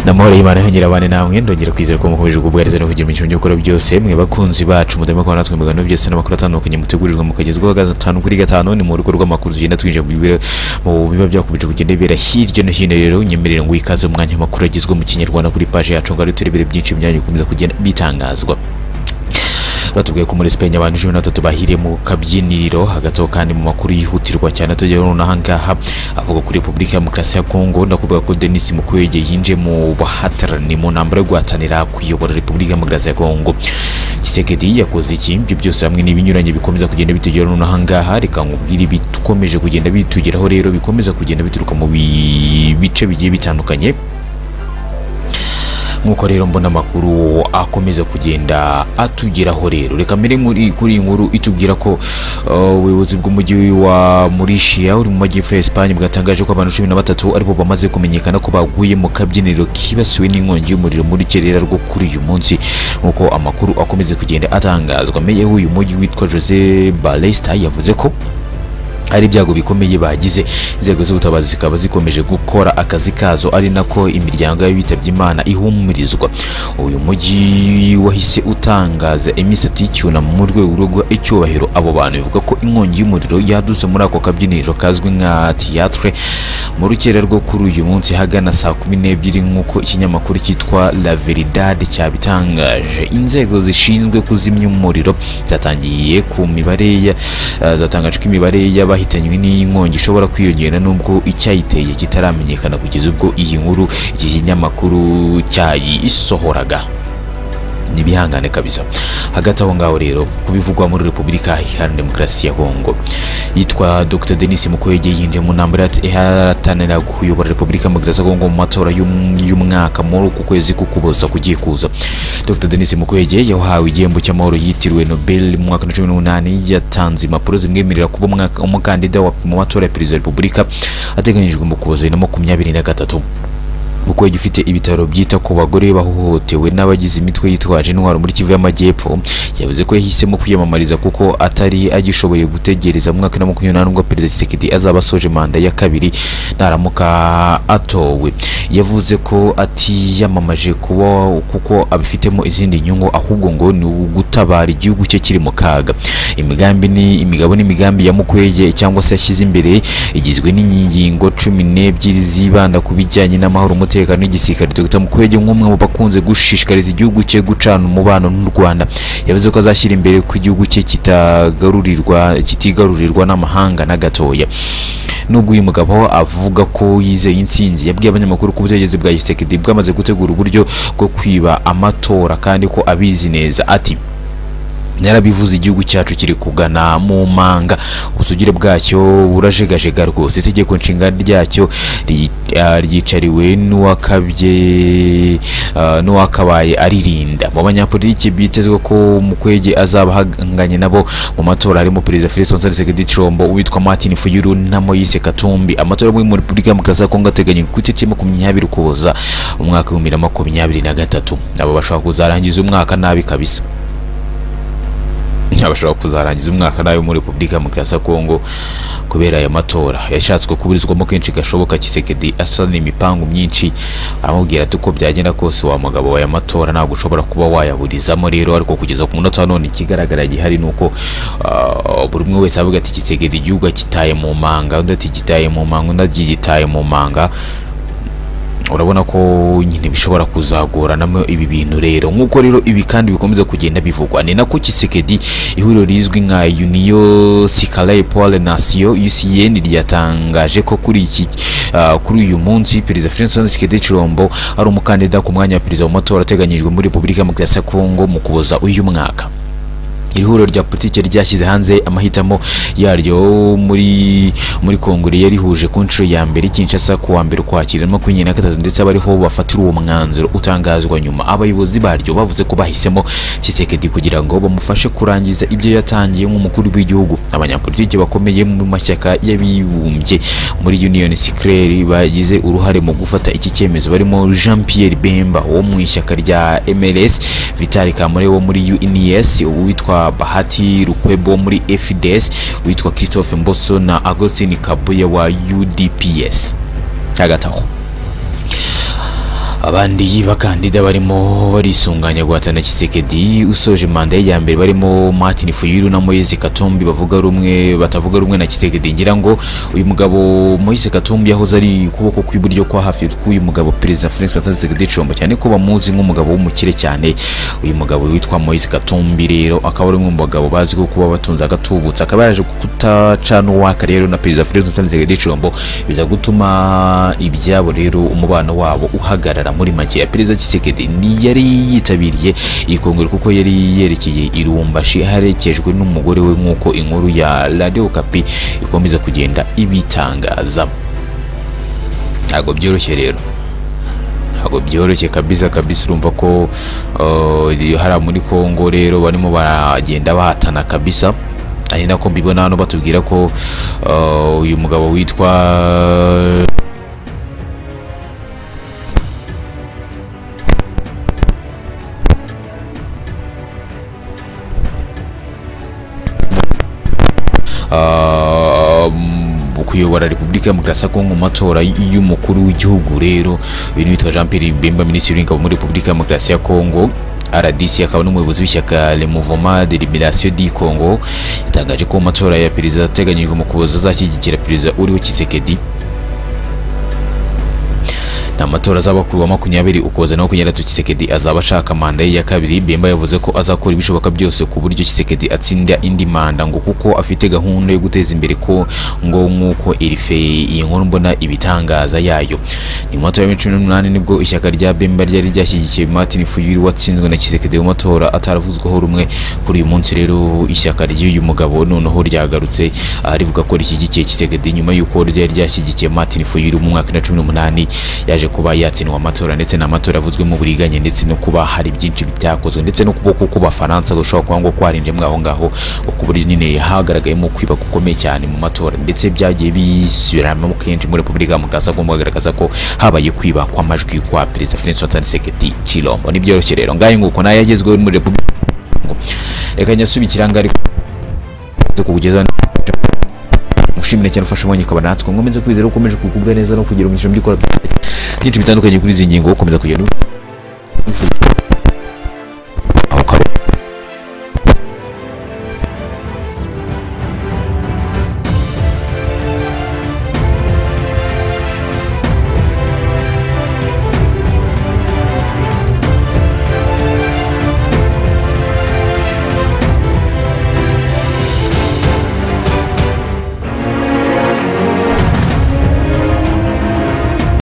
namahoro y'imana yongera abane namwe ndongera kwizera ko mukomeje kubwariza no kugira imico byo gukora byose mwe bakunzi bacu mutarimo kubona natwe mu biganiro byose n'amakuru atandukanye mutegurirwa mukagezwaho gatanu kuri gatanu ni mu rugo rw'amakuru tugenda twinjira mu bibiri- mu biba byakubije kugenda bibera hirya no hino rero nyemerera ngo ikaze mu mwanya w'amakuru agizwe mu kinyarwanda kuri paje yacu ngo turebere byinshi byanyu bikomeza kugenda bitangazwa batubwiye ko muri Spain abantu cumi na batatu bahiriye mu kabyiniriro hagati aho kandi mu makuru yihutirwa cyane tujya nonaha ngaha avuga kuri Repubulika ya Demokarasi ya Kongo ndakuvuga ko Denis Mukwege yinjiye mu bahatarani mu ntambara yo guhatanira kuyobora Repubulika ya Demokarasi ya Kongo Tshisekedi yakoze iki ibyo byose hamwe n'ibinyuranye bikomeza kugenda bitugera nonaha ngaha reka nkubwire ibikomeje kugenda bitugeraho rero bikomeza kugenda bituruka mu bi- bice bigiye bitandukanye nk'uko rero mbona amakuru akomeza kugenda atugeraho rero reka mbere muri kuri iyi nkuru itubwira ko uh, ubuyobozi bw'umujyi wa Mauritius uri mu majyepfo ya Espagne bwatangaje ko abantu cumi na batatu aribo bamaze kumenyekana ko baguye mu kabyiniro kibasiwe n'inkongi y'umuriro muri kerera rwo kuri uyu munsi nk'uko amakuru akomeza kugenda atangazwa meya w'uyu mujyi witwa Jose Balesta yavuze ko hari ibyago bikomeye bagize inzego z'ubutabazi zikaba zikomeje gukora akazi kazo ari nako imiryango y'abitabye imana ihumurizwa uyu mujyi wahise utangaza iminsi itatu y'icyunamo mu rwego rwo guha icyubahiro abo bantu bivuga ko inkongi y'umuriro yadutse muri ako kabyiniro kazwi nka tiyatire mu rukera rwo kuri uyu munsi hagana saa kumi n'ebyiri nk'uko ikinyamakuru cyitwa la veridad cyabitangaje inzego zishinzwe kuzimya umuriro zatangiye ku mibare ya- eh, zatangaje ko imibare y'abahitanywe n'iyi nkongi ishobora kwiyongera nubwo icyayiteye kitaramenyekana kugeza ubwo iyi nkuru iki kinyamakuru cyayisohoraga nibihangane kabisa hagati aho ngaho rero kubivugwa muri repubulika iharanira demokarasi ya kongo yitwa dr denis mukwege yinjiye mu ntambara ihatanira kuyobora repubulika ya demokarasi ya kongo mu matora y'um- y'umwaka muri uku kwezi kukuboza kugiye kuza dr denis mukwege yahawe igihembo cy'amahoro yitiriwe nobel mu mwaka wa cumi n'umunani yatanze impapuro zimwemerera kuba umwaka- umukandida wa- mu matora ya perezida wa repubulika ateganyijwe mu kuboza bibiri na makumyabiri na gatatu Mukwege ufite ibitaro byita ku bagore bahohotewe n'abagize imitwe yitwaje intwaro muri Kivu y'Amajyepfo yavuze ko yahisemo kwiyamamariza kuko atari agishoboye gutegereza mu mwaka wa makumyabiri n'umunani ubwo Perezida Tshisekedi azaba asoje manda ya kabiri naramuka atowe yavuze ko atiyamamaje kuba kuko abifitemo izindi nyungu ahubwo ngo ni ugutabara igihugu cye kiri mu kaga imigambi ni imigabo n'imigambi ya Mukwege cyangwa se yashyize imbere igizwe n'ingingo cumi n'ebyiri zibanda ku bijyanye n'amahoro umutekano n'igisirikare Dr Mukwege nk'umwe mu bakunze gushishikariza igihugu cye gucana umubano n'u Rwanda yavuze ko azashyira imbere ko igihugu cye kitagarurirwa kitigarurirwa n'amahanga na gatoya nubwo uyu mugabo avuga ko yizeye intsinzi yabwiye abanyamakuru ko ubutegetsi bwa Tshisekedi bwamaze gutegura uburyo bwo kwiba amatora kandi ko abizi neza ati narabivuze igihugu cyacu kiri kugana mu manga ubusugire bwacyo burajegajega rwose itegeko nshinga ryacyo ri- ah, ryicariwe n'uwakabye ah, n'uwakabaye aririnda mu banyapolitiki bitezwe ko mukwege azaba ahanganye nabo mu matora harimo perezida Felix Tshisekedi Tshilombo uwitwa Martin Fayulu na Moise Katumbi amatora yo muri Repubulika ya Demokarasi ya Kongo ateganyijwe ku itariki makumyabiri ukuboza mu mwaka w'ibihumbi bibiri na makumyabiri na gatatu abo bashobora kuzarangiza umwaka nabi kabisa abashobora kuzarangiza umwaka nabi muri repubulika ya demokarasi ya kongo kubera aya matora yashatswe kuburizwamo kenshi gashoboka kisekedi asana imipangu myinshi aramubwira ati uko byagenda kose wa mugabo w'aya matora ntabwo ushobora kuba wayaburizamo rero ariko kugeza ku munota wa none ikigaragara gihari ni uko ah, buri umwe wese avuga ati kisekedi igihugu akitaye mu manga undi ati gitaye mu manga undi agitaye mu manga urabona ko nyine bishobora kuzagoranamo ibi bintu rero nk'uko rero ibi kandi bikomeza kugenda bivugwa ni nako Tshisekedi ihuriro rizwi nka Union Sicale pour la Nation UCN ryatangaje ko kuri iki ah, kuri uyu munsi perezida Francois Tshisekedi Tshilombo ari umukandida ku mwanya wa perezida mu matora ateganyijwe muri Repubulika ya Demokarasi ya Kongo mu kuboza uyu mwaka iri huriro rya politiki ryashyize hanze amahitamo yaryo muri muri kongere yarihuje ku nshuro ya mbere Kinshasa ku wa mbere ukwakira na makumyabiri na gatatu ndetse abariho bafatira uwo mwanzuro utangazwa nyuma abayobozi baryo bavuze ko bahisemo Tshisekedi kugira ngo bamufashe kurangiza ibyo yatangiye nk'umukuru w'igihugu abanyapolitiki bakomeye mu mashyaka y'abibumbye muri Union Sicreri bagize uruhare mu gufata iki cyemezo barimo Jean Pierre Bemba wo mu ishyaka rya MLS Vitali Kamore wo muri UNES uwitwa Bahati Rukwebo wo muri FDS uwitwa Christophe Mboso na Agostine Kabuye wa UDPS hagati aho abandi bakandida barimo barisunganya guhatana Kisekedi usoje manda ye ya mbere barimo Martin Fayulu na Moise Katumbi bavuga rumwe batavuga rumwe na Kisekedi ngira ngo uyu mugabo Moise Katumbi yahoze ari kuboko kw'iburyo kwa hafi k'uyu mugabo Perezida Felix Tshisekedi Tshilombo cyane ko bamuzi nk'umugabo w'umukire cyane uyu mugabo witwa Moise Katumbi rero akaba ari umwe mu bagabo bazwiho kuba batunze agatubutse akaba yaje kutacana uwaka rero na Perezida Felix Tshisekedi Tshilombo biza gutuma ibyabo rero umubano wabo uhagarara muri make ya Perezida Tshisekedi yari yitabiriye iyi kongere kuko yari yerekeye i Lubumbashi aherekejwe n'umugore we nk'uko inkuru ya Radio Okapi ikomeza kugenda ibitangaza ntabwo byoroshye rero ntabwo byoroshye kabisa kabisa urumva ko uh, hariya muri kongo rero barimo baragenda bahatana kabisa ari nako mbibona hano batubwira ko uh, uyu mugabo witwa kuyobora repubulika ya demokarasi ya kongo mu matora y'umukuru w'igihugu rero uyu ni witwa jean pierre bemba minisitiri w'ingabo muri repubulika ya demokarasi ya kongo rdc akaba n'umuyobozi w'ishyaka le mouvement de liberation du congo yatangaje ko mu matora ya perezida ateganyijwe mu kuboza azashyigikira perezida uriho kisekedi ni amatora azaba kuri wa makumyabiri ukuboza na makumyabiri kisekedi azaba ashaka manda ye ya kabiri bemba yavuze ko azakora ibishoboka byose ku buryo kisekedi atsinda indi manda ngo kuko afite gahunda yo guteza imbere ko ngo nk'uko irife iyi nkuru mbona ibitangaza yayo ni mu matora ya cumi n'umunani nibwo ishyaka rya bemba ryari ryashyigikiye martin fuyuru watsinzwe na kisekedi mu matora ataravuzweho rumwe kuri uyu munsi rero ishyaka ry'uyu mugabo noneho ryagarutse rivuga ko rishyigikiye kisekedi nyuma y'uko ryari ryashyigikiye martin fuyuru mu mwaka wa cumi n'umunani yaje yaje kuba yatsindwa amatora ndetse n'amatora avuzwemo uburiganya ndetse no kuba hari byinshi byakozwe ndetse no kuboko k'abafaransa gushobora kuba ngo kwarinjemwe aho ngaho ku buryo nyine hagaragayemo kwiba gukomeye cyane mu matora ndetse byagiye bisubiramo kenshi muri repubulika demokarasi agomba kugaragaza ko habaye kwiba kw'amajwi kwa perezida felix wataniseketi cilombo ntibyoroshye rero ngayo nguko nayo yagezweho muri repubulika reka nyasubikira ngaho ariko kukugezaho mushimire cyane ufasha umwanya ukaba natwe nkomeze kwizera ukomeje kugubwa neza no kugira umugisha by'ukora byinshi bitandukanye kuri izi ngingo ukomeza kugenda